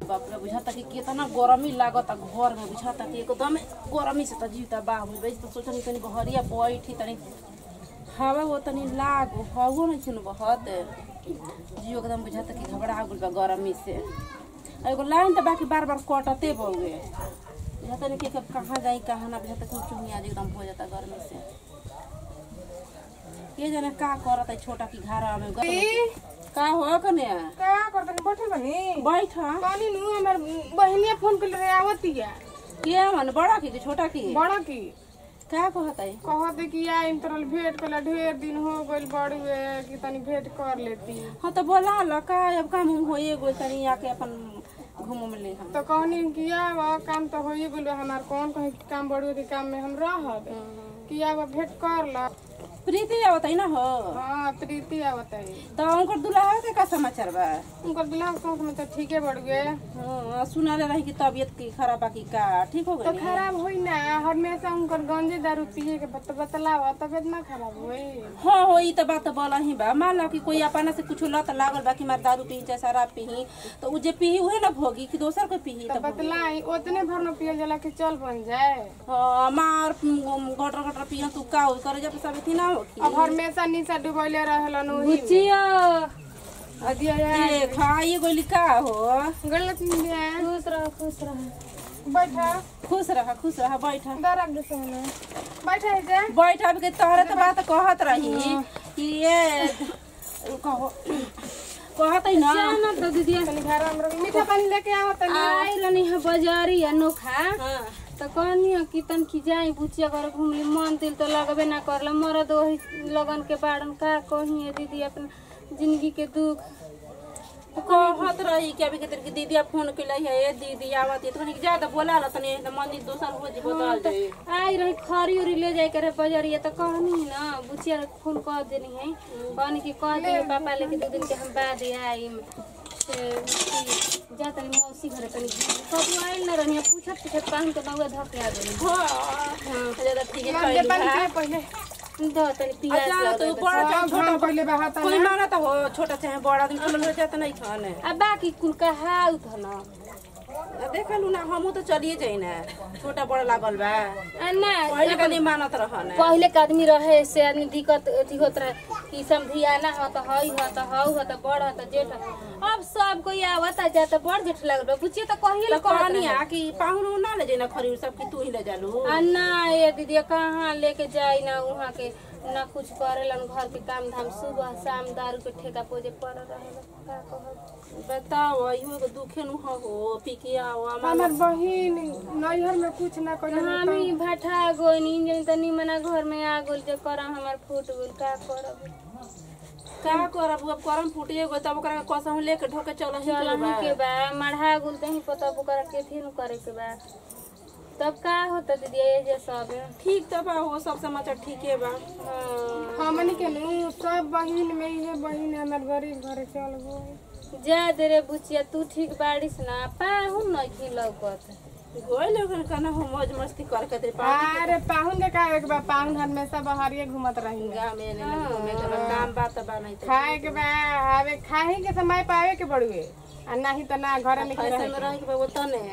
बाप रे बुझाता कि कितना गरमी लागत घर में बुझाता कि एकदम गरमी से त जीवता बा हो गई तो सोचनी तनी बहरिया बैठी तनी हवा वो तनी लाग हवो नहीं सुन बहत जियो एकदम बुझाता कि घबरा गुल बा गरमी से आ एगो लाइन त बाकी बार बार कटते बउए बुझाता नहीं कि कब कहाँ जाई कहाँ ना बुझाता कि चुनिया एकदम हो जाता गर्मी से के जाने का करत है छोटा की घारा में का हो कने का करतनी बैठल बनी बैठ पानी नु हमर बहनिया फोन कर रहे आवतिया के मन बड़ा की कि छोटा की बड़ा की का कहत है कहते कि आइम तोरल भेंट कला ढेर दिन हो गइल बड़ी वे कि तनी भेंट कर लेती हाँ तो बोला ल का अब काम हम होए गो तनी आके अपन घूम उम ले हम तो कहनी कि आव काम तो होइए गइल बा, हमार कौन कहे कि काम बड़ी होती काम में हम रहब कि आव भेंट कर ला प्रीति आवत है ना हो हाँ प्रीति आवत है तो उनकर दुल्हा के का समाचार बा उनकर दुल्हा के साथ में तो ठीके बढ़ गए हाँ सुना ले रही कि तबीयत की खराब बा की का ठीक हो तो गई खराब होई ना हमेशा उनकर गंजे दारू पिए के बत बतलावा तबियत ना खराब होई हाँ हो ई तो बात बोला ही बा मान लो कि कोई अपना से कुछ लत लागल बा कि मार दारू पी चाहे शराब पी तो उ जे पी उहे ना भोगी कि दोसर कोई पी तो तो बतलाई उतने भर में पियल जाला कि चल बन जाए हाँ मार गटर गटर पिया तू का हो करे जब सब थी ना हो अब हमेशा नीचा डुबैले रहेलन ओही अदिया देख हाँ ये गोली का हो गलत नहीं खुश रह खुश रह बैठा खुश रहा खुश रहा बैठ दरक दे सोने बैठा है जा बैठ अब के तोहरे तो बात कहत रही कि ये कहो कहत है ना ना तो दीदी तनी घर में मीठा पानी लेके आओ तनी आई रहनी है बाजारी अनोखा हाँ। तो कहनी है कि तन की जाई बुचिया घर घूमली मन दिल तो लगबे ना करला मरद वही लगन के बाड़न का कही है दीदी अपन जिंदगी के दुख कहत रही कि अभी के तेरे की दीदी फोन कैले है ए दीदी आवत है तो कहनी ज्यादा बोला ला तनी तो मंदिर दोसर हो जी बदल दे आई रही खरी उरी ले जाए करे बाजारिया तो कहनी ना बुचिया के फोन कर देनी है कहनी कि कह दे पापा लेके दो दिन के हम बाद आई से कि जा तनी मौसी घरे तनी कब आइल ना रहनी पूछत पूछत पान के नौवा धक आ गई हां ज्यादा ठीक है दे कैली पानी है पिए पहले दो तनी पियास अच्छा तो लगे बड़ा चाहे छोटा छोटा पहले बहाता कोई माना तो हो छोटा चाहे बड़ा दिन कुल हो जाता नहीं खाने आ बाकी कुल का हाउ था ना देखलू ना हमू तो चलिए जाई ना छोटा बड़ा लागल बा आ ना पहले कनी मानत रहन पहले के आदमी रहे से आदमी दिक्कत अथी होत रहे कि समधियाना हो तो हई हो तो हऊ हो तो बड़ हो तो जेठ हो। अब सब कोई आवत आ जाता बड़ जेठ लगल बा बुचिए तो कहिए तो ले कहत कहनी रहे। आ कि पाहुन ना ले जाई ना खरी सब की तू ही ले जालू आ ना ये दीदी कहाँ लेके जाई ना वहाँ के ना कुछ करेलन घर के काम धाम सुबह शाम दारू के ठेका पोजे पड़ रहे का कहब बताओ इहो के दुखे नु हो पी के आओ हमार बहिन नैहर में कुछ ना करे हम ही भाठा गोनी जनी तनी मना घर में आ गोल जे करम हमार फूट गेल का करब का करब अब करम फूटिए गो तब ओकरा कसम लेके ढोके चल चल ही के बा मढ़ा गुल तही पता ओकरा के थी न करे के बा तब का होता दीदी ये जे सब ठीक तो बा हो सब समाचार ठीके बा हाँ। हमनी के नु सब बहिन में इहे बहिन हमार गरीब घरे चल गई जा दे रे बुचिया तू ठीक बाड़ीस ना पाहुन नहीं खी लौकत गोई लोगन कना हो मौज मस्ती कर के दे पार्टी अरे पाहुन के का एक बा पाहुन हमेशा बहरिए घूमत रही गाँव में ने घूमे के बा, काम बात बा नहीं तो खाए के बा आवे खाए के समय पावे के बड़ुए आ नहीं तो ना घर में के फैशन रहे में रह के बा वो तने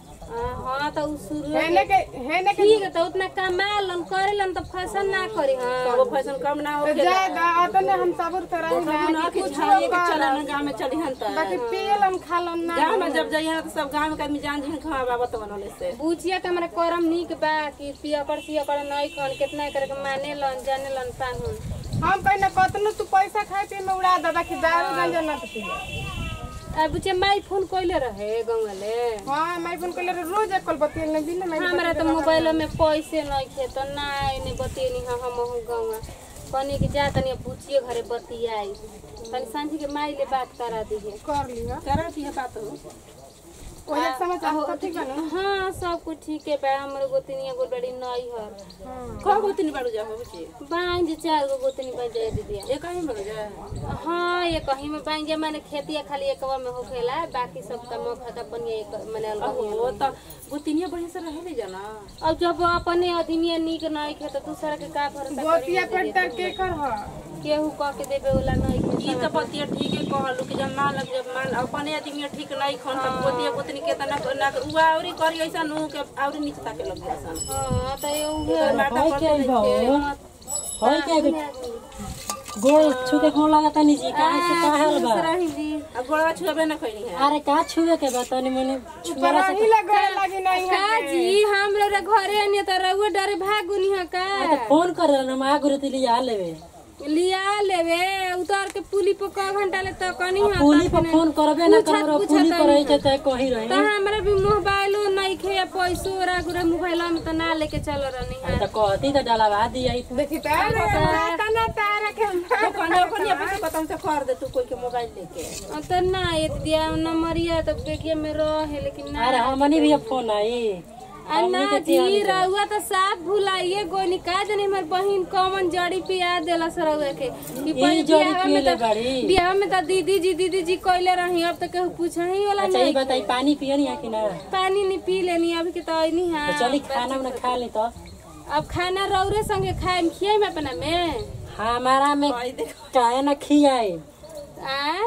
हाँ तो उ शुरू हेने के हेने के ठीक है तो उतना कमालन करेलन तो फैशन ना करी हाँ वो फैशन कम ना हो तो जाए दा अतने हम सबूर तो रही ना ना कि कि कुछ छाड़िए के चला ना गाँव में चली हन त बाकी पियलन खालन ना गाँव में जब जाइए तो सब गाँव के आदमी जान जी खा बाबत बनले से बुचिया के हमारा करम निक बा कि पियकर सियकर नहीं खन कितना करे के माने लन जाने लन पाहुन हम कहना कतनो तू पैसा खाए पिए में उड़ा दे बाकी दारू गंजा ना तो पिए आ बुचिया माई फोन कइले रहे गंगले हाँ मैं फोन कर रोज एक कल बतियल नहीं दिन में हमारा तो मोबाइल में पैसे नहीं थे तो ना ने बतियनी हाँ हम हूँ गौवा कहनी कि जा तनी बुचिए घरे बतियाई तनी सांझी के माई ले बात करा दीजिए कर लिया करा थी बात हो ओहे समाचार सब ठीक बा ना हाँ सब कुछ ठीक है बा हमरे गोतनी एगो बड़ी नई हर हाँ कब गोतनी बाड़ू जा हो बच्चे बाइन जे चार गो गोतनी बन जाए दीदी ये कहीं बाड़ू जा हाँ ये कहीं में बाइन जे माने खेती खाली एकवा में होखेला बाकी सब का मौका अपन ये एक माने अलग ही हो तो गोतनिया बढ़िया से रहे ले जाना अब जब अपने आदमी निक नहीं खे तो दूसरा के का भरोसा करी गोतिया पेटर के कर ह केहू कह के देबे वाला नहीं के ई तो बतिया ठीक है कहलू कि जब मान लग जब मान अपने आदमी ठीक नहीं खन तब पोतिया पोतनी के तना ना उआ औरी करी ऐसा नु के औरी नीचे ताके लग जासन हां त ये उहे नाटक होय करते के रही भाव के। होय के गोड़ छुके गोड़ लागता नहीं जी काहे से काहल बा रही जी आ गोड़वा छुएबे ना कइनी है अरे का छुए के बा तनी मने छुआरा से ही लगे लगी नहीं है का जी हम लोग घरे आनी त रउए डरे भागुनी ह का तो फोन कर हम आ गुरे तिली आ लेवे लिया लेवे उतार के पुली पर क घंटा ले त कनी ह पुली पर फोन करबे ना पूछत- करो पूछत पुली पर नहीं रही छै कहीं त रही हमरा भी मोबाइलो नहीं खे या पैसो रा गुरे मोबाइल में त ना लेके चल रहनी है तो कहती तो डलावा दी आई देखी तो तना तारा के तो कने कने पैसे खत्म से कर दे तू कोई के मोबाइल लेके अब त ना ये दिया नंबरिया त बेगिया में रहे लेकिन ना अरे हमनी भी अब फोन आई आ ना जी रउआ त साफ भुलाइए गोनी का जनी हमर बहिन कॉमन जड़ी पिया देला सरउआ के कि पहिले जड़ी बियाह में पियले त बाड़ी। बियाह में त दीदी जी दीदी जी कइले रही अब त केहू पूछही वाला अच्छा नहीं ये बताई पानी पियनी है कि ना पानी नहीं पी लेनी अभी के त आइनी तो हां चली खाना उना खा ली तो अब खाना रौरे संगे खाए में खियाई में अपना में हमारा में काहे ना खियाए आ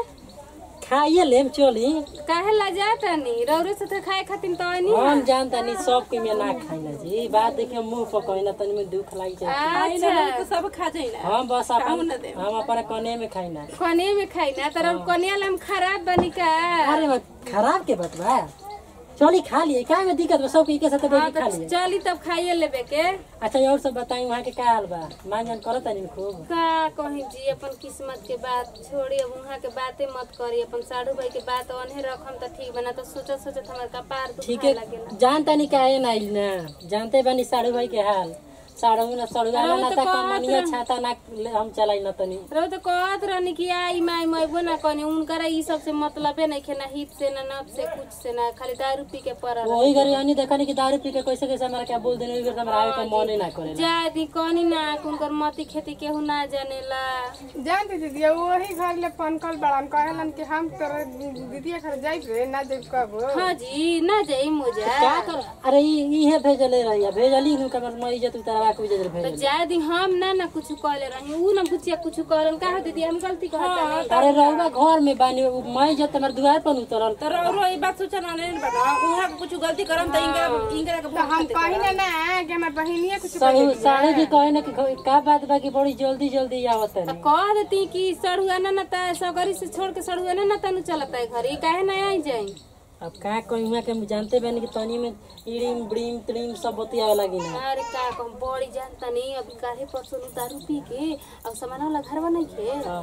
खाइए लेम चली काहे लजा तनी रौरे से त खाए खातिर त आइनी हम जानता नहीं सब के में ना खाई ना जी बात देखिए मुंह पर कहीं ना तनी में दुख लागी जाए अच्छा तो सब खा जाइला हम बस खाऊ अपन ना दे। हम अपन कने में खाई ना कने में खाई ना तर कन्या लम खराब बनी का अरे बा, खराब के बात बा चली खा लिए क्या में दिक्कत बा सबके एके साथ हाँ बैठ तो खा लिए चली तब खाइए लेबे के अच्छा और सब बताई वहाँ के का हाल बा मान जान करत नहीं खूब का कहीं जी अपन किस्मत के बात छोड़ी अब वहाँ के बातें मत करी अपन साढ़ू भाई के बात ओन्हे रखम त ठीक बना तो सोचत सोचत हमार कपार ठीक दुखाए है लगेला जानता नहीं काहे ना आइल ना जानते बानी साड़ू भाई के हाल साड़ू ना सड़ुआ अरे वो ना तो ता कहत कमनिया रह- छाता ना ले- हम चलाई ना तनी रहो तो कहत रहनी कि आई माई मैबो ना कनी उनकरा ई सब से मतलबे नहीं खे ना हित से ना नफ से कुछ से ना खाली दारू पी के पड़ल वही घरे हनी देखनी कि दारू पी के कैसे कैसे हमारा क्या बोल देने वही घरे हमारा आवे के मन ही ना करे जाए दी कनी ना उनकर मती खेती केहू ना जानेला जानते दीदी वही घर ले फोन कॉल बड़ान कहलन कि हम तोरा दीदी घर जाई रे ना जाई कब हाँ जी ना जाई मोजा का कर अरे ई इहे भेजले रही भेजली हूं कमर मैं इज्जत उतारा के इज्जत तो भेजली जाए दी हम ना ना कुछ कहले रही ऊ ना बुचिया कुछ कहलन का हो दीदी हम गलती कहत नहीं अरे रहुआ घर में बानी उ मैं इज्जत हमारे द्वार पर उतरल तो रो रो ई बात सोचा ना नहीं बना उहा कुछ गलती करम त इंगरा इंगरा के तो हम कही ना ना कि हमार बहिनिया कुछ साढ़ू साढ़ू जी कहे ना कि घ- का बात बा कि बड़ी जल्दी जल्दी आवत तो है कह देती कि सड़ुआ ना ना ता सगरी से छोड़ के सड़ुआ ना ना तनु चलता है घर काहे ना आई जाई अब का कोई हुआ के हम जानते बानी कि तनी में इड़ीम ब्रीम त्रीम सब बतियावे लगी ना अरे का कहम बड़ी जानता नहीं अभी काहे परसों नु दारू पी के अब सामान वाला घर बना के हाँ।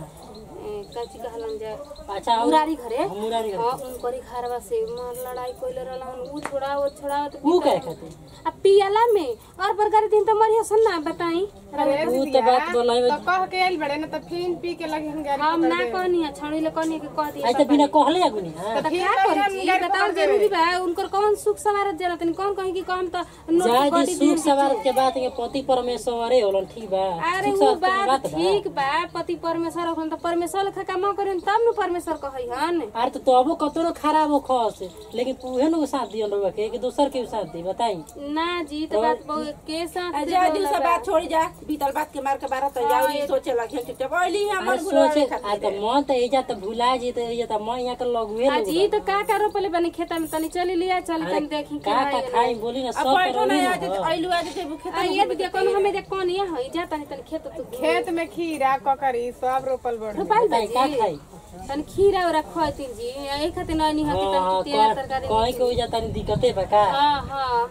काची कहलन जाए अच्छा और- मुरारी घरे हम मुरारी घरे। हाँ उनकरी घरवा से मार लड़ाई कोइले रहलन ऊ छोड़ाओ छोड़ाओ तो ऊ कहे खातिर अब पियाला में और बरगारी दिन तो मरिया सन ना बताई ऊ तो बात बोलाई तो कह के आइल बड़े ना तो फिर पी के लगे हम गाड़ी हम ना कहनी है छड़ी ले कहनी है कि कह दिया आज तो बिना कहले आगुनी हां तो क्या करी जी बताओ जरूरी बा उनकर कौन सुख सवारत जरा तनी कौन कहीं कि कम तो नोट जाय कटी जी सुख सवार के बात के पति परमेश्वरे होलन ठीक बा अरे सुख वो सवार के बात बात बा ठीक बा पति परमेश्वर होखन तो परमेश्वर लेखा काम करेन तब न परमेश्वर कहई हन अरे तो तबो कतरो खराब हो खस लेकिन उहे नु साथ दियन रहुआ के कि दोसर के साथ दी बताई ना जी तो बात बहु के साथ से जा दिन बोला से बा। बात छोड़ी जा बीतल बात के मार के बारह तो जाओ ई सोचे लगे कि जब ओइली है अरे मन सोचे भुलावे आ खातिर तो मन तो एजा तो भुला जी तो एजा तो मैं यहाँ के लगुए आ जी तो का का रोपले बनी खेता में तनी चली लिया चली तनी देखी का का खाई बोली ना अब सब बैठो करोगी ना ना आज ओइलू आज के भूखे आ ये दीदी कौन हमें देख कौन ये हई जा तनी तनी खेत तू खेत में खीरा ककड़ी सब रोपल बड़ रोपाई बताई का बाजी खाई तनी खीरा उरा खैती जी यही खातिर नहीं हकी हाँ तनी तेल तरकारी कहीं के उजा तनी दिक्कते बा का हां हां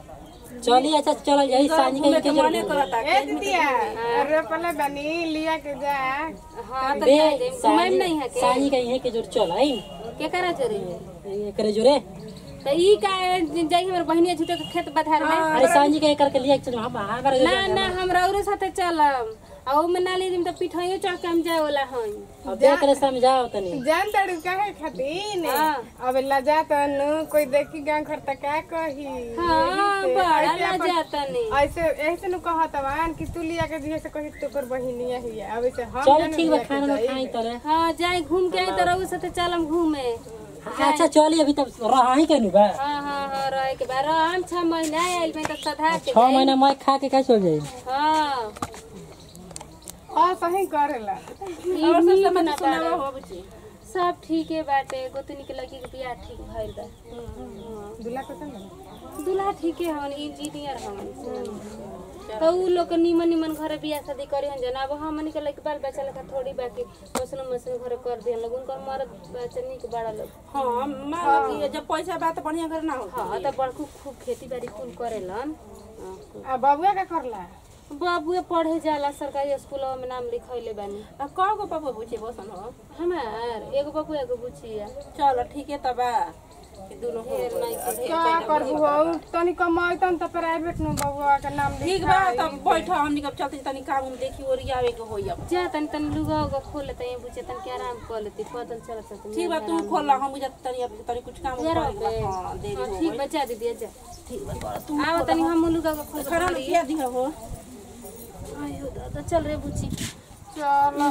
चली अच्छा चल यही सांझ के घूमे के के मने करता ए दीदिया रोपले बनी लिया के जा हां तो बे जाए दे घुमाई नहीं है के सांझ के यही के जोर चल आई के करा चोरी करे जोरे तो ई का जाई हमर बहिनी झूठे के खेत बधार में अरे सांझ के करके लिया चल हम हमारे ना ना हम रौरे साथे चलम आ ओ में ना ले जिम तो पिठाइयो चढ़ के हम जाए वाला हई अब देख रे समझाओ तनी जान तड़ू काहे खातिर हाँ। अब लजा तनु कोई देखी गांव घर तक का कही हां यही से। बड़ा ऐसे ला अपन- जाता नहीं ऐसे ऐसे नु कहत हवन कि तू लिया के दिए से कही तोकर बहिनिया ही है अब ऐसे हम चल जानू ठीक बा लिया के खाना ना जाई। खाई तरे हां जाए घूम के आई तो रौरे साथे चलम घूमे अच्छा चली अभी तब रहा ही के नु बा हां हां हां रहे के बार हम 6 महीना आइल में तो सधा के छह महीना मैं खा के का चल जाई हां हाँ सही करेला और सब समाचार सुनावा हो बुची सब ठीके बाटे गोतनी के लड़की के बियाह ठीक भइल बा दूल्हा कैसन लगा दूल्हा ठीके हवन इंजीनियर हवन तो उ लोग के निमन निमन घरे बियाह शादी करे हन जन अब हमनी के लइके बाल बच्चा लेखा थोड़ी बाकी मसनो मसनो घरे कर दिहन लोग उनकर मरद बच्चा निक बड़ा लोग हाँ मान लो कि जब पैसा बा तो बढ़िया घर ना हो हाँ त बड़कू खूब खेती बाड़ी कुल करेलन हाँ, आ बबुआ का करला बाबुए पढ़े जाला सरकारी स्कूल में नाम लिखैले बानी अब कौ गो पापा बुची बसन हो हमार एगो बाबू एगो बुचिया चलो ठीक है तब कि दोनों हो ढेर नहीं के का करबू हो तनी कमाइतन त प्राइवेट में बबुआ के नाम ठीक बा तब बैठ हमनी कब चलते तनी काम उम देखी और आवे के होई अब जा तनी तनी लुगा उगा खोल लेते हैं बुचे तनी के आराम कर लेती पैदल चलत चलत ठीक बा तू खोल ला हम बुझा तनी अब तनी कुछ काम जरा करे के बा। हाँ देरी हो ठीक गई बचा दीदी जा ठीक बा कर तू आवा तनी हम लुगा उगा खोल के खाना में किया दिया हो आयो दादा चल रे बुची चल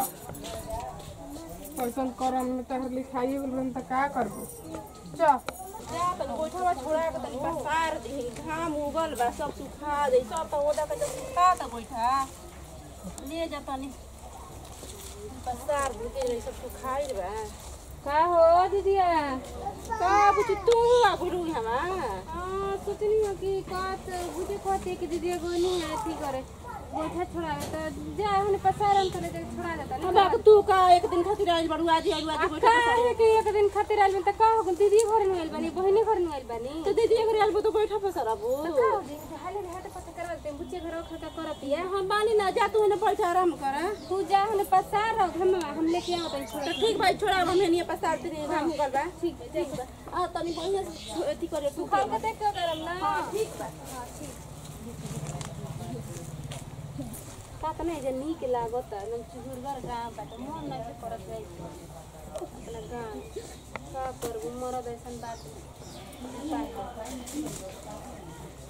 कैसन करम में तहर लिखाई बोलन त का करबू चल जा तनी गोइठवा छोड़ा के तनी पसार दे घाम उगल बा सब सुखा दे सब तो ओदा के जब सुखा त गोइठा ले जा तनी पसार दे के रही सब सुखाई बा का हो दीदिया का बुझ तू आ गुरु हमा हां सोचनी हो कि कात बुझे कहते कि दीदी एगो नहीं है ठीक करे बैठा छोड़ा तो जा हमने पसारन करे जा छोड़ा देता नहीं हमरा के तू का एक दिन खातिर आइल बड़ू आज आइल आज गोइठा का है कि एक दिन खातिर आइल त का हो दीदी घर में आइल बानी बहिनी घर में आइल बानी तो दीदी अगर आइल तो गोइठा पसारबू का हो दिन हाले हाथ पता करवा देते बुच्चे घर खा कर पिया हम बानी ना जा तू ने बैठ आराम कर तू जा हमने पसार रहो हम हम लेके आओ तनी छोड़ तो ठीक भाई छोड़ा हम नहीं पसार दे घाम उगल बा ठीक है ठीक बा आ तनी बढ़िया से अथी करे तू कल के देख के करम ना हां ठीक बा का त नहीं जे नीक लागत एकदम चुहुरगर गाँव बाटे मन नहीं करत जाई अपना गाँव का करबू मरद ऐसन बात का करब?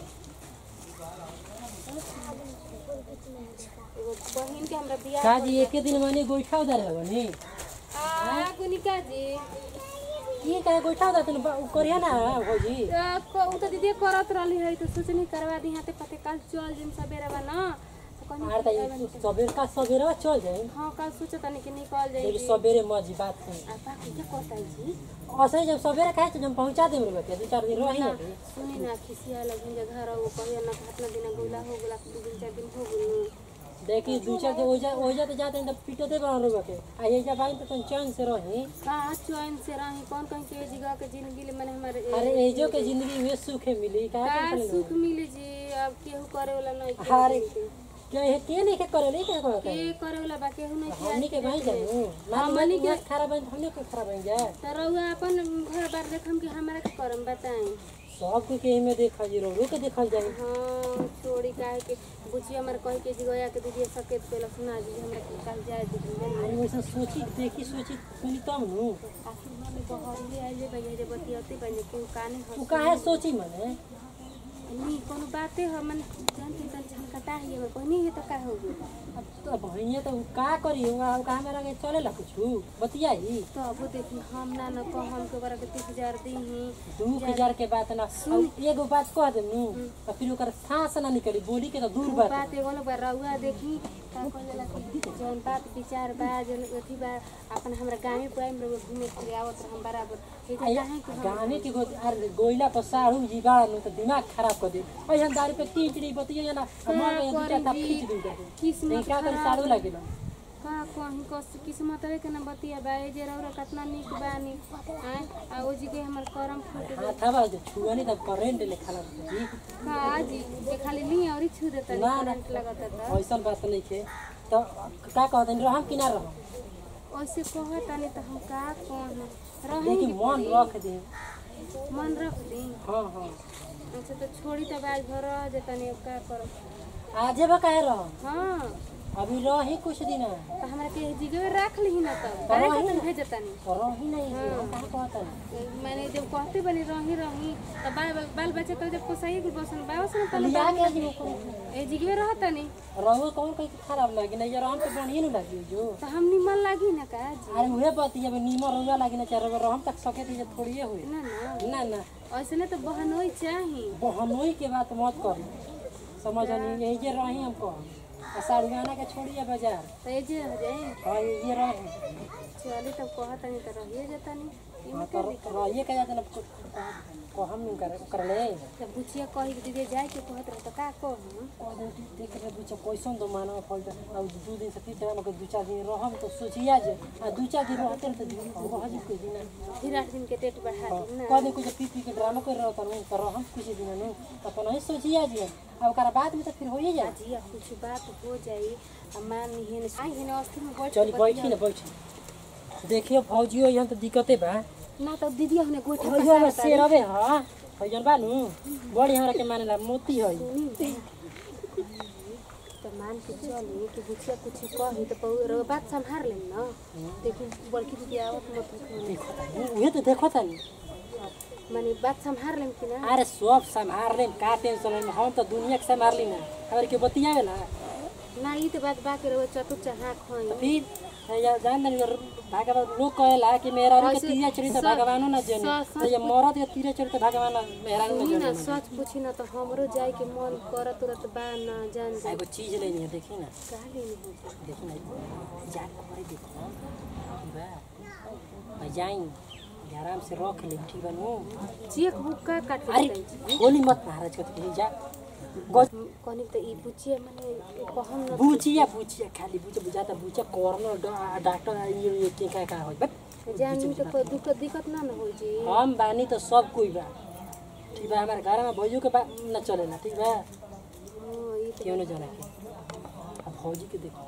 एगो बहिन के हमरा बियाह का जी एके दिन माने गोइठा उधार लगनी आ कुनिका जी ये का गोइठा उधार तन करिया ना भौजी त क- उ त दीदी करत रहली है तो सोचनी करवा दी हाथे पते कल चल जिम सबेरे बा ना तो कहनी आर त सबेर का सबेरे चल जाए हाँ कल सोचे तनी कि निकल जाई लेकिन सबेरे मजी बात सुन आ बाकी के कहता जी असै जब सबेरे खाए तो जब पहुंचा देम रे बेटे दू चार दिन रही ना सुनी ना खिसिया लगिन जे घर वो कहिया ना घटना दिन गोला हो गेला दू दिन चार दिन हो गेल देखी दू चार दिन ओजा ओजा तो जाते हैं तो पीटो दे बना रे बेटे आ ये जब आई तो तुम चैन से रही कहाँ चैन से रही कौन कहीं के जगह के जिंदगी ले मैंने हमारे अरे एजो के जिंदगी में सुख मिली का का टेंशन सुख मिली जी अब केहू करे वाला नहीं के अरे क्या ये के नहीं के करे नहीं के करे के करे वाला बा केहू नहीं के हमनी के भाई जानू ना मनी के खराब है हमने के खराब है जा त रउआ अपन घर बार देखम कि हमरा के करम बताई सब के के में देखा जी रो के देखल जाए हाँ छोड़ी काहे के बुची हमर कह के जगह के दीदी सकेत केला सुना जी हमरा के कल जाए दीदी अरे वैसा सोची देखी सोची सुनी तब नु आखिर में बहरी आइले भैया रे बतियते भैया केहू काने तू हंस काहे सोची मने नी कोनो बाते हमन जानते तन झनकटा है हमर कहनी है तो का हो गई अब तो भैया तो का करी हुआ का हमरा के चले ला कुछ बतियाई तो अब देखी हम ना न कहम के बरा के तीस हजार दी ही दू हजार के बात ना अब एगो बात कह दे नु तो फिर ओकर सांस ना निकली बोली के तो दूर बात बात एगो ना बा रउआ देखी का कहला कि जौन बात विचार बा जौन अथी बा अपन हमरा गांव पे आइम रउआ घूमे फिरे आवत रहम बराबर ये तो काहे कि हम गाने की गो अरे गोइला पर साड़ू जी बाड़ा नु तो दिमाग खराब कर दे ऐसा दारू पे टीचड़ी बतिया ना मर गए दू चार था खींच दूं कर नहीं किस्मत का कर साड़ू लागेला का कहीं कस किस्मत रे के ना बतिया बा ए जे रउरा कितना निक बानी आय आ ओ जी के हमर करम फूट गइल। हाथ बा जो छुआ नहीं तब करेंट ले खाला जी का जी ये खाली नहीं और छू देता ना, ना। करंट लगता था ऐसा बात नहीं के तो का कहते हैं रहम कि ना रहम वैसे कहता नहीं तो हम का कह देखी रही मन रख दे मन रख दी हाँ हाँ अच्छा तो छोड़ी तब आज घर रह जेता नहीं अब का करब आजे बा काहे रहम हाँ अभी रही कुछ दिन तो हमरा के जिगवे रख ली ना तब काहे के तुम भेजता नहीं रही नहीं है हम कहाँ कहता नहीं मैंने जब कहते बनी रही रही तब बाल बाल बच्चे कल जब पोसाई कुल बसन बाबा से तब लिया के जी को ए जिगवे रहता नहीं रहो कौन कहीं खराब लगी नहीं यार हम तो बढ़िया नहीं लगी जो तो हम निमन लागी ना का जी अरे उहे बात जब नीमर रोजा लगी ना चाहे रहम तक सके थी थोड़ी हुई ना ना ना ना ऐसे नहीं तो बहनोई चाही बहनोई के बात मत कर समझ नहीं यही जे रही हम कह आ साड़ुआना के छोड़िए बाजार तो ये जे हो जाए हाँ ये रह चली तब कहत नहीं तो रहिए जाता नहीं हाँ तो रहिए के जाते ना को हम नहीं कर कर ले जब बुचिया कही कि दीदी जाए के कहत रहे तो का कहूँ कोई देख के बुझ कैसन दो मानव फल अब दू दिन से तीन दिन के दू चार दिन रहम तो सोचिया जे आ दू चार दिन रहते तो रह जी कोई दिन फिर आठ दिन के डेट बढ़ा दी ना कह दे कुछ पी पी के ड्रामा कर रहा था तो रहम कुछ दिन नु तो अपन ही सोचिया जे अब ओकरा बाद में तो फिर हो ही जाए जी अब कुछ बात हो जाई अब मान हिन आई हिन अस्थि में बैठ चली बैठी ना बैठी देखियो फौजियो यहाँ तो दिक्कते बा ना तो दीदी हमने गोइठा फौजियो में शेर हवे हां फौजन बानू बड़ी हमरा के मानेला मोती है तो मान के चली कि बुचिया कुछ कही तो पौ बात संभार लेम ना देखी बड़की दीदी आवत मत देखो तानी उहे तो देखो तानी माने बात संभार लेम कि ना अरे सब संभाल ले का टेंशन है हम तो दुनिया के संभाल ली ना अगर के बतियावे ना ना ई तो बात बाकी रहो चतुर चढ़ा खोई तो फिर या जान दनी भगवान लोग कहेला कि मेरा के तीरे चढ़ी तो भगवानो ना जने तो ये मरद के तीरे चढ़ी तो भगवान मेहरा ना सुनी ना जने सच पूछी ना तो हमरो जाए के मन करत तुरंत बा ना जान जा एगो चीज लेनी है देखी ना का लेनी हो जाए देखी ना जा करे देखो ठीक बा आ जाई आराम से रख ले ठीक बा नु चेक बुक का काट अरे गोली मत महाराज को कहीं जा गो- कहनी तो ई बुचिया माने कहम न बुचिया बुचिया खाली बुचिया बुझाता बुचिया कॉर्नर डा- डॉक्टर ये ये के का का होई बस जानी तो कोई दिक्कत दिक्कत ना न हो जी हम बानी तो सब कोई बा ठीक बा हमारे घर में भौजी के बा न चलेला ठीक बा हां ई क्यों न जाना के अब भौजी के देखो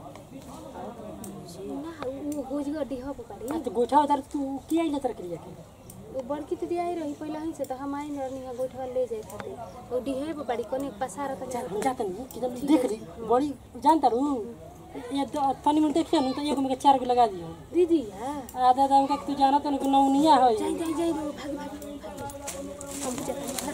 तो ना उ गोजगा डिहा पकड़ी आ तो गोठा उधर तू की आइले तर करिया के वो बड़की दीदी आई रही पहले ही से तो हम आई नरनी है गोठवा ले जाए खातिर वो डिहे पे पड़ी कोने पसार त चल हम जाते नहीं कि जब देख रही बड़ी जानता रू ये तो पानी में देखिए ना तो एगो में के चार को लगा दियो दीदी हां आधा आधा उनका तू जाना तो नौनिया है जाई जाई जाई भाग भाग भाग हम जा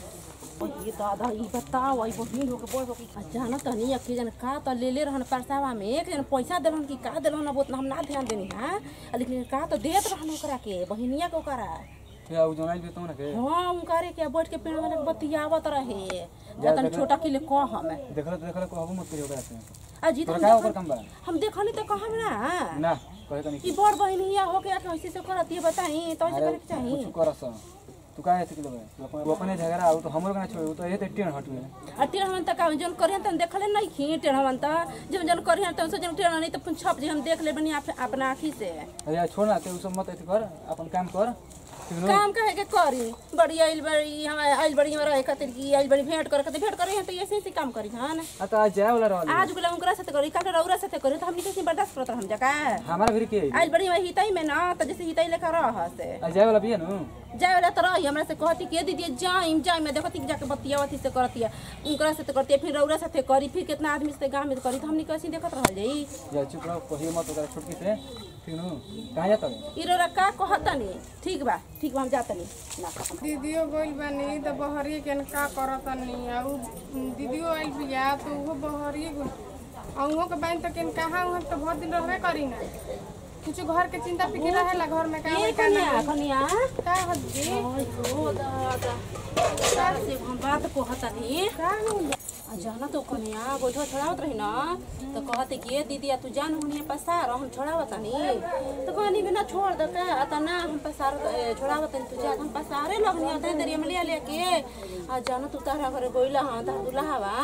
ये दादा ई बताओ आई बहिन हो के बोल हो कि जाना त नहीं कि जन का त ले ले रहन परसावा में एक जन पैसा देलन कि का देलन अब उतना हम ना ध्यान देनी हां लेकिन का तो देत रहन ओकरा के बहिनिया के ओकरा क्या उ जोनाइल बेतो ना के हाँ उनकारे के बैठ के पेड़ वाला के बतियावत रहे जतन छोटा किले कह हम देखल तो देखल कहबो मत करियो ओकरा से अजी तोरा तो का ओकर काम बा हम देखली तो कहम ना ना कहे तनी ई बड़ बहिनिया हो के कैसे से करत ये बताई तो ऐसे अरे करे के चाही कुछ करस तू का है किलो वो अपने झगड़ा आउ तो हमरो ना छोड़ तो ये तो टेन हटवे आ टेढ़वन तक जन करियन तन देखले नहीं खी टेढ़वन त जन जन करियन तन से जन टेढ़ नहीं तो पुन छप जे हम देख ले बनी आप- अपना आँखी से अरे यार छोड़ ना ते उ सब मत ऐसे कर अपन काम कर ठीक नो काम कहे के करी बड़ी आइल बड़ी हम आइल बड़ी में रहे खातिर की आइल बड़ी भेंट करे खातिर भेंट करे हैं तो ऐसे ऐसे काम करी हन आ तो आज जाए वाला रहल आज गुला उनकरा साथे करी काल रौरा साथे करी तो हमनी कैसे बर्दाश्त करत हम जका हमारा भी के आइल बड़ी में हितई में ना त जैसे हितई लेकर रह से आज जाए वाला भी है नु जाए वाला तो रही हमरा से कहती के दीदी जाइम जाइम मैं देखती कि जाके बतियावती से करती उनकरा साथे करती फिर रौरा साथे करी फिर कितना आदमी से गांव में करी तो हमनी कैसे देखत रहल जाई या चुप रहो कहियो मत ओकरा छुटकी से ठीक नु कहां जाता है ई रौरा का कहतनी ठीक बा ठीक बा हम जातनी ना कहम दीदियो गइल बानी त बहरिए के का करतनी आ उ दीदियो आइल बिया तो उहो बहरिए गइल आ उहो के बाइन त केन कहाँ उहाँ त बहुत दिन रहबे करी ना कुछ घर के चिंता फिक्र रहेला घर में का ए होई का कन्या ना कन्या का हद्दी ओय हो दादा तारा से हम बात कहतनी का होई आ जाना तो कन्या गोइठा छोड़ावत रही ना तो कहते कि ए दीदी आ तू जान हुनी पसार हम छोड़ावतनी तो कहनी कि ना छोड़ दे का आ त ना हम पसार ए, छोड़ावतनी तू जा हम पसारे लगनी आ तनी दरिया में ले लेके आ जाना तू तारा घरे गोइला हां तार दुल्हावा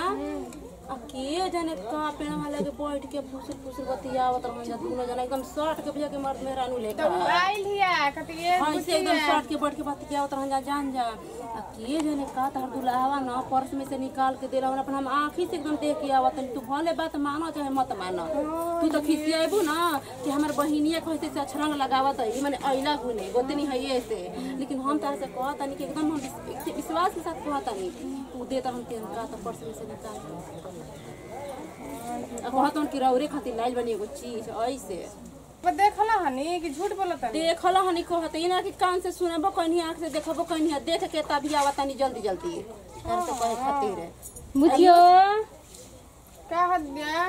आ के जाने का पेड़ वाला के बैठ के फुसुर फुसुर बतियावत रहन जा दुनो जना एकदम शर्ट के भैया के मर्द मेहरानू तो लेकर उ आइल हिया कति ये हाँ इसे एकदम शर्ट के बैठ के बात किया उतर जा जान जा आ के जाने का तार दुल्हावा ना पर्स में से निकाल के देला अपन हम आंखी से एकदम देख के आवत तू भले बात मानो चाहे मत मानो तू तो खिसियाबू ना कि हमर बहिनिया कहते से अछरंग लगावत है माने अइला गुने गोतनी है ये से लेकिन हम तार से कहत नहीं कि एकदम हम विस- विश्वास के साथ कहत नहीं तू दे तर हम के का तो पर्स में से निकाल के आ कहत हन कि रौरे खातिर लाइल बनी एगो चीज ऐसे पर देखला हनी कि झूठ बोलत हनी देखल हनी कहत इना कि कान से सुनबो कहीं आंख से देखबो कहीं देख के तभी आवतानी जल्दी जल्दी यार से कहे खातिर बुझियो का हद्दिया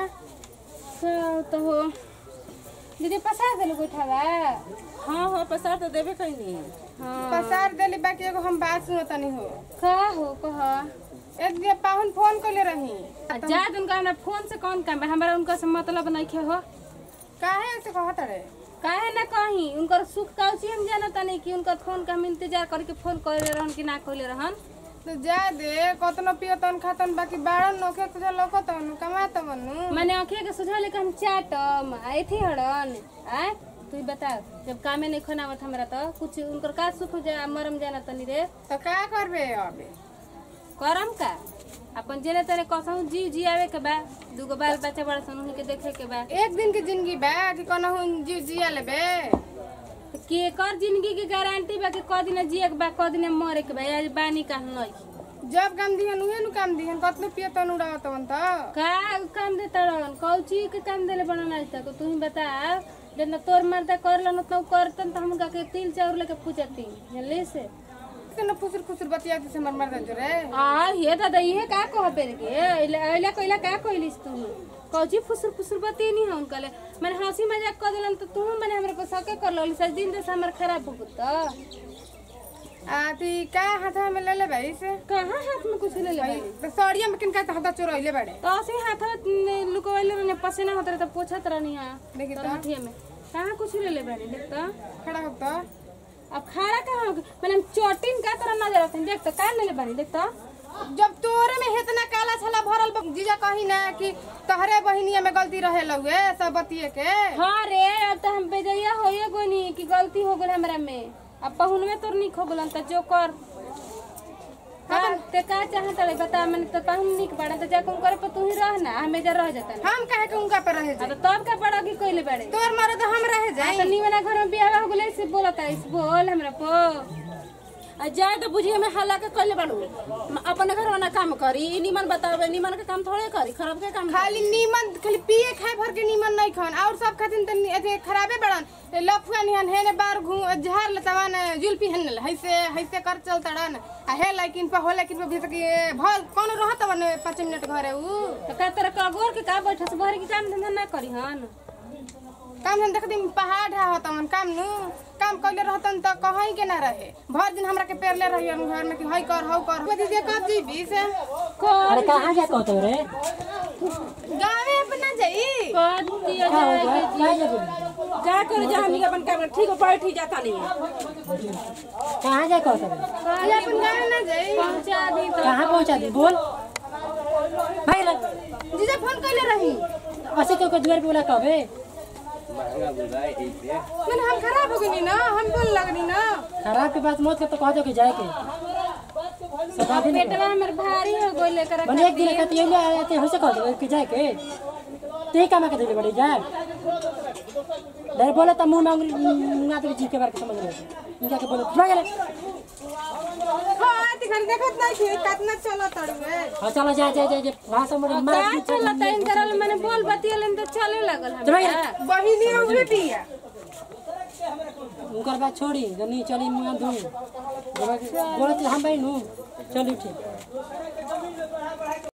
का तो हो दीदी पसार देलो गोइठावा हाँ हाँ पसार तो देबे कहीं हाँ पसार देली बाकी एगो हम बात सुनतनी हो का हो कह एक दिन पाहुन फोन कइले रही जा उनका हमरा फोन से कौन काम बा हमरा उनका से मतलब नहीं हो काहे ऐसे कहत रे काहे ना कहीं उनकर सुख काउची हम जानता नहीं कि उनकर फोन का हम इंतजार करके फोन करे रहन कि ना कइले रहन तो जा दे कतनो पियतन खातन बाकी बाड़न नोखे कुछ लोकतन कमातवन मैंने आंखें के सुझा लेकर हम चाटम आई थी हड़न आय तू ही बता जब कामे नहीं खनावत हमरा तो कुछ उनकर का सुख हो जाए मरम जाना तनी रे तो का करबे अबे करम का अपन जेने तेने कसहु जीव जियावे के बा दूगो बाल बच्चा बड़ा सन उन्हीं के देखे के बा एक दिन की जिंदगी बा कि कनहु जीव जिया लेबे तो के कर जिंदगी की गारंटी बा कि क दिन जिए के बा क दिन मरे के बा आज बानी का नहीं जब काम दिहन उहे नु काम दिहन कतनो पियतन उड़ावतवन त का काम दे तड़न कौची के काम देले बनल आज तक तू ही बता जितना तोर मर्दा करलन उतना उ करतन तो हम के तिल चाउर लेके पूछती जानली से न फुसुर फुसुर बतिया से हमर मर्दा जोरे आ ये दादा ये का कह पेर के अइला कइला का कइलिस तू कौची फुसुर फुसुर बती नहीं है उनका ले मैंने हंसी मजाक कर दिलन तो तू मैंने हमरा को सके कर लो सज दिन से हमर खराब हो गत आ ती का हाथ में ले ले भाई से कहाँ हाथ में कुछ ले ले भाई तो सड़िया में किनका हाथ चोरइले बाड़े तो ऐसे ही हाथ लुकवैले रहने पसीना होत रहे तो पोछत रहनी है देखी तो तरहठिए में कहाँ कुछ ले ले बानी देख तो खड़ा हो तो अब खड़ा कहाँ हो मैंने चोटिन का तरह नजर आते देख तो का ले ले बानी देख तो जब तोरे में इतना काला छला भरल बा, जीजा कही ना कि तहरे बहिनिया में गलती रहे लउए सब बतिए के हाँ रे अब तो हम बेजैया होए गोनी कि गलती हो गल हमरा में अब पहुन में तोर निक हो गलन त जो कर हाँ ते का चाहत रे बता मन तो पहुन निक बड़ा तो जा कुम करे पर तू ही रह ना हमें जा रह जाता ना हम कहे के उनका पे रहे अब जाए तो तब का बड़ा की कोइले बड़े तोर मरे तो हम रहे जाए तो निवना घर में बियाह हो गले से बोलत है बोल हमरा पो आ जाए तो बुझिए में हल्ला के कइले बाड़ू अपने घर वाला काम करी ई निमन बतावे निमन के काम थोड़े करी खराब के काम खाली नीमन खाली पिए खाए भर के नीमन नहीं खान और सब खातिन त अथी खराबे बड़न लफुआ निहन हे ने बार घू झार लतवान जुल्पी हन हैसे हैसे कर चलतड़न आ हे लेकिन पे हो लेकिन पे भीतर के भल कौन रहत वन 5 मिनट घरे उ तो का तरह का गोर के का बैठे से भर के काम धंधा ना करी हन काम हम देख दिन पहाड़ ढा होतन काम नु काम कइले रहतन त कहीं के ना रहे भर दिन हमरा के पेरले रही घर में कि हई कर हौ कर वो दीदी कब जीबी से अरे कहाँ जा कहतो रे गावे अपना जाई कर दिया का हो जाए गया क्या जा जा कर जा हमनी के अपन काम ठीक हो बैठी जाता नहीं कहाँ जा कहतो रे ये अपन गावे ना जाई पहुंचा दी तो कहाँ पहुँचा दी बोल भाई रे जीजा फोन कइले रही ऐसे क्यों दुआर पे बोला कबे मैंने हम खराब हो गई ना हम बोल लगनी ना खराब के बात मत कर तो कह दो कि जाए के सदा दिन पेटवा हमर भारी हो गइल लेकर बने एक दिन कहती है ले आते हो से कह दो कि जाए के ते काम के दिले बड़ी जा डर बोले तो मुंह में उंगली मुंगा तो जी के बारे में समझ रहे इनका के बोले भाग ले हाँ तिखन देखत नहीं थी कितना चला तड़वे हां चलो जा जा जा जा भाषा में मार का चलता इन करल मैंने बोल बतियलन तो चले लगल चलो हमरा बहिनी उहे पिया उनकर बात छोड़ी जनी चली मुंह धोई बोले हम भाई नु चल उठी